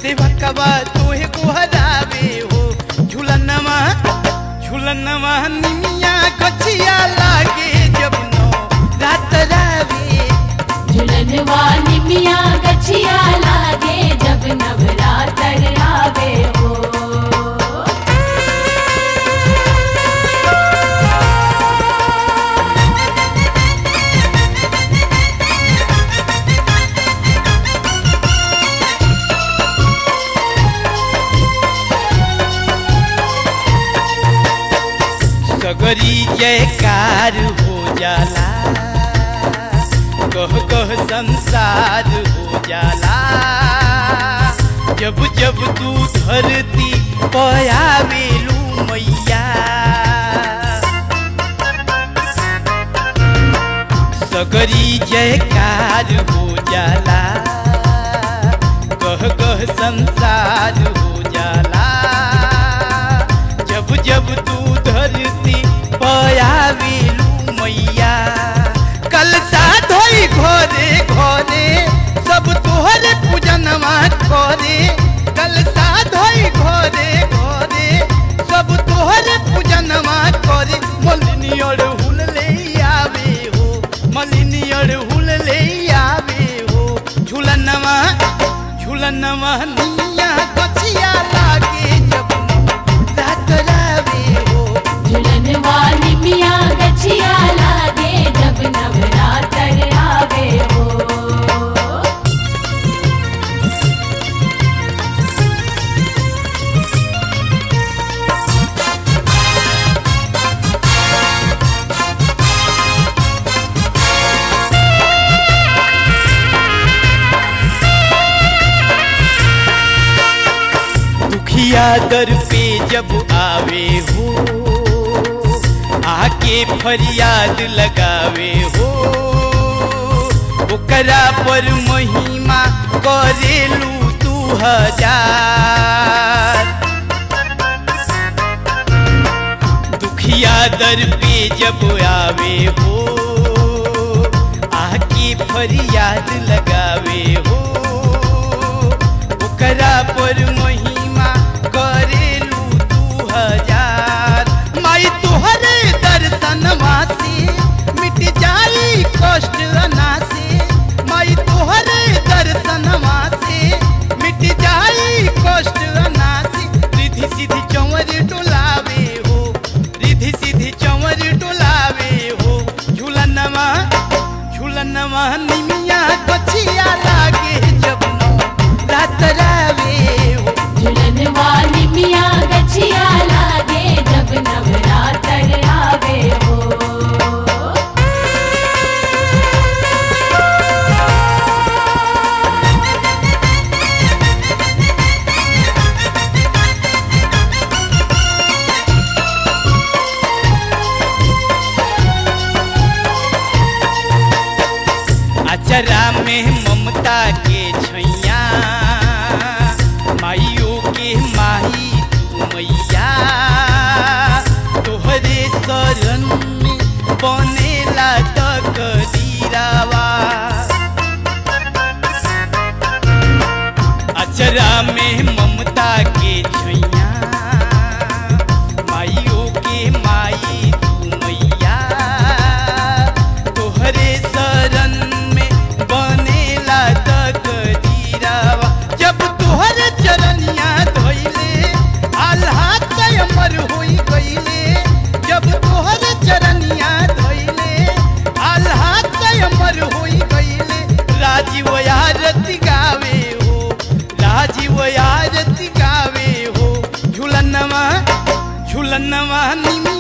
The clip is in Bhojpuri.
सेवकवा तोहे गोहरावे हो झुलनवा झुलनवा निमिया कचिया लागे जब नो रात रावे झुलनवा निमिया गछिया लागे जब नवरात्र आवे हो सगरी जयकार हो जाला कह कह संसार हो जाला जब जब तू धरती पयावेलू मैया सगरी जयकार हो जाला कह कह संसार हो जाला जब जब तू धरती पयावेलू मैया कल साधोई घरे घरे सब तोहरे पूजनवा करे कल साधोई घरे घरे सब तोहरे पूजनवा करे मलिनी अड़हुल ले आवे हो मलिनी अड़हुल ले आवे हो झुलनवा झुलनवा निया कचिया लागे जब रात रावे हो झुलनवा निमिया गछिया लागे जब नवरात्र आवे हो दुखिया दर पे जब आवे हो आके फरियाद लगावे हो ओकरा पर महिमा करेलू तू हजार दुखिया दर पे जब आवे हो आके फरियाद लगावे हो ओकरा पर महिमा करेलू तू हजार माई तोहरे दर्शन से मिट जाई कष्ट अनासे माई तोहरे दर्शन से मिट जाई कष्ट अनासे रिधि सिधि चंवर डोलावे हो रिधि सिधि चंवर डोलावे हो झूलनवा झूलनवा निमिया कचिया लागे जब नो रात रावे हो झुलनवा निमिया गछिया लागे जब नवरात्र आवे हो अचरा में ममता के छैया माइयों के माही तू मैया तोहरे शरण में बनेला तक दीरावा अचरा में ममता के छैया माइयों के माई तू मैया तोहरे शरण में बनेला तक दीरावा जब तोहरे चरनिया धोइले आल्हा अमर होई गईले जब तोहरे चरनिया धोइले आल्हा अमर होई गईले राजीव आरती गावे हो राजीव आरती गावे हो झुलनवा झुलनवा निमी